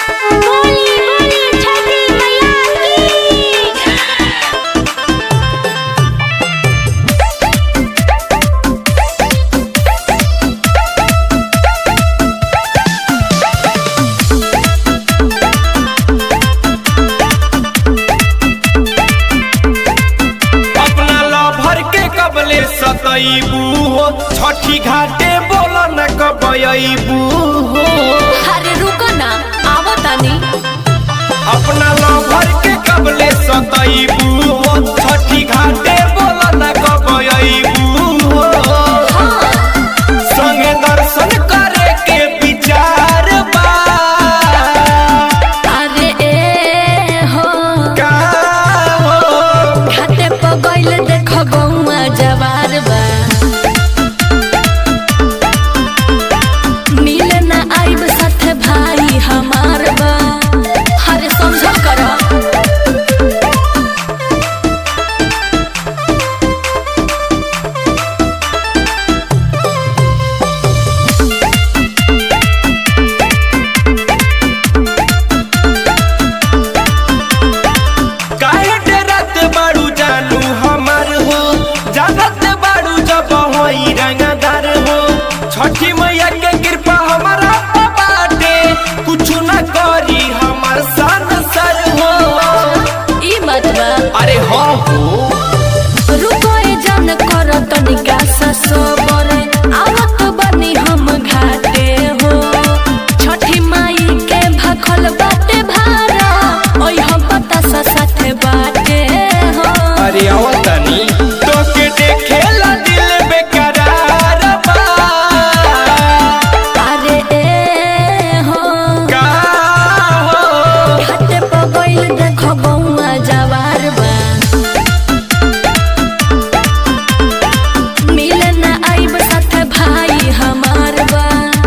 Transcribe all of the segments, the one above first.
बोली बोली छठी मैया की अपना लभर के कबले सतैबू हो छठी घाटे बोल न कबैबू हो अरे रुको ना आवो तानी अपना लभर के कबले सतैबू हो छठी घाटे बोल न कबैबू हो संगे दर्शन करे के विचार बा अरे ए हो का हो घाटे पर गइल देख गौआ जवार बा मिल ना आइब साथे भाई हमार बा अरे समझल कर काहे डरत बाड़ू जानू हमार हो जानत बाड़ू जब होई रंगदार हो छठी मैया के कृपा हमारा पे बाटे कुछ न करी हमार सन सर हो ई मत बा अरे हो हो रुको ए जान कर तनिका सा सोबर आवत बनी हम घाटे हो छठी माई के भखल बाटे भारा ओइ हम पता सा साथे बाटे हो अरे आवतनी तो के देखेला दिल बेकरार बा अरे ए हो का हो घाटे पर गइल देखो बौआ जवार बा मिल ना आइब साथे भाई हमार बा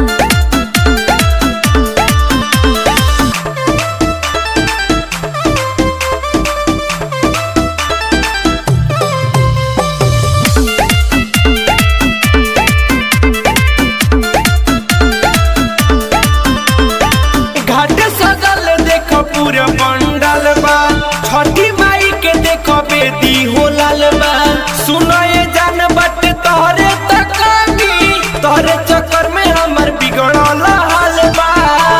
घाट सजल देख पूरा पंडाल बा छठी माई के देख बेदी हो लाल बा सुनाए जान बट तोहरे तकानी तोहरे चक्कर में हमर बिगड़ल हाल बा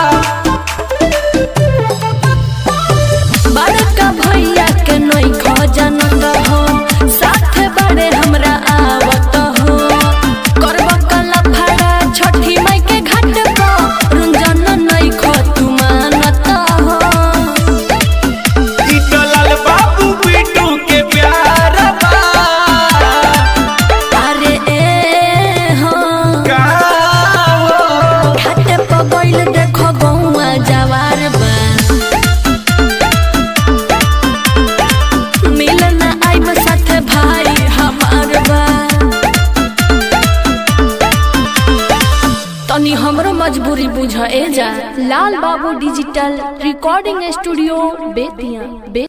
बड़का भैया के नई खजन हो साथ बड़े हमरा आवत हो करब कला फड़ा छठी माई के घाट पर रुंजन नई ख तू मानत हो लाल बाबू बिटू के प्यार बा अरे ए हो का हो घाट पर गइल देखो गौआ जवार बा मिल ना आइब साथे भाई हमार बा तनी हमरो मजबूरी बुझ ए जा लाल बाबू डिजिटल रिकॉर्डिंग स्टूडियो बेतिया बे